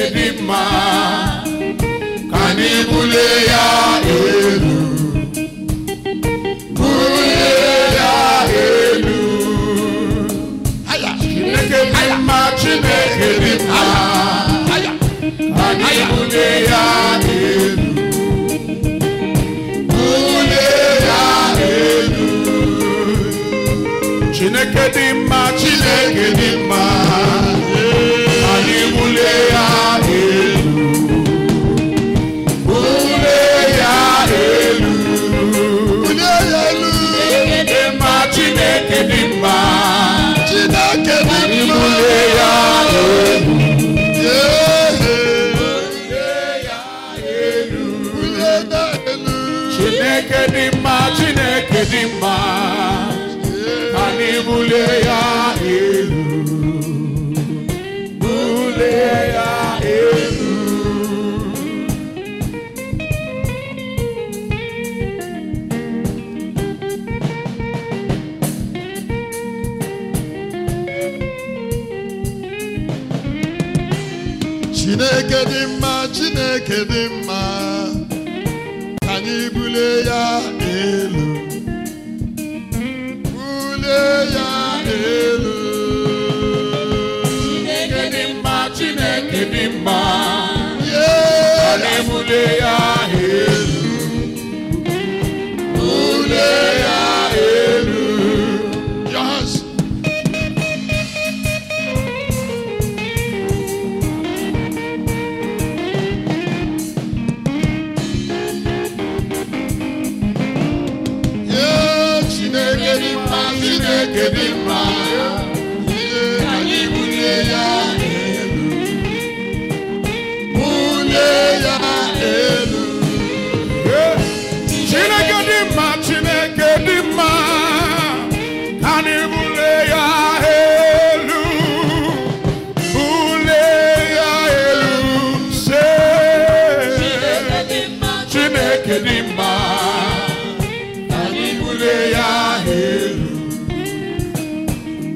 Chineke dị mma ka anyị bulie ya elu bulie ya elu Chineke dị mma Chineke dị mma ka anyị bulie ya elu bulie ya elu Chineke dị mma Chineke dị mma anyị bulie ya elu bulie ya elu bulie ya elu dị mma Chineke dị mma Chineke dị anyị mma bulie ya elu Yeah. bulie ya elu bulie ya elu Chineke dị mma Chineke dị mma anyị bulie ya elu bulie ya elu Chineke dị mma Chineke dị mma ka anyị bulie ya elu bulie ya elu Chineke dị mma Chineke dị mma Yeah. anyị bulie ya elu bulie ya elu Yes. Yeah, Chineke dị mma Chineke dị mma Yeah, ka anyị bulie ya elu bulie ya elu Chineke dị mma Chineke dị mma ka anyị bulie ya elu bulie ya elu se Chineke dị mma ka anyị bulie ya elu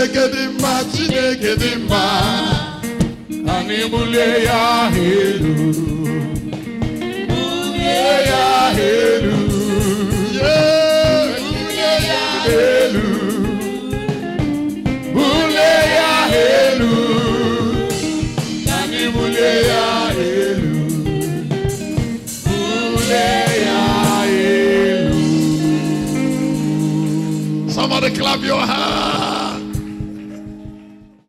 Chineke dị mma Chineke dị mma Anyị bulie ya elu. Bulie ya elu. Yeah. Elu. Bulie ya elu. Anyị bulie ya elu. Bulie ya elu. Somebody clap your hands.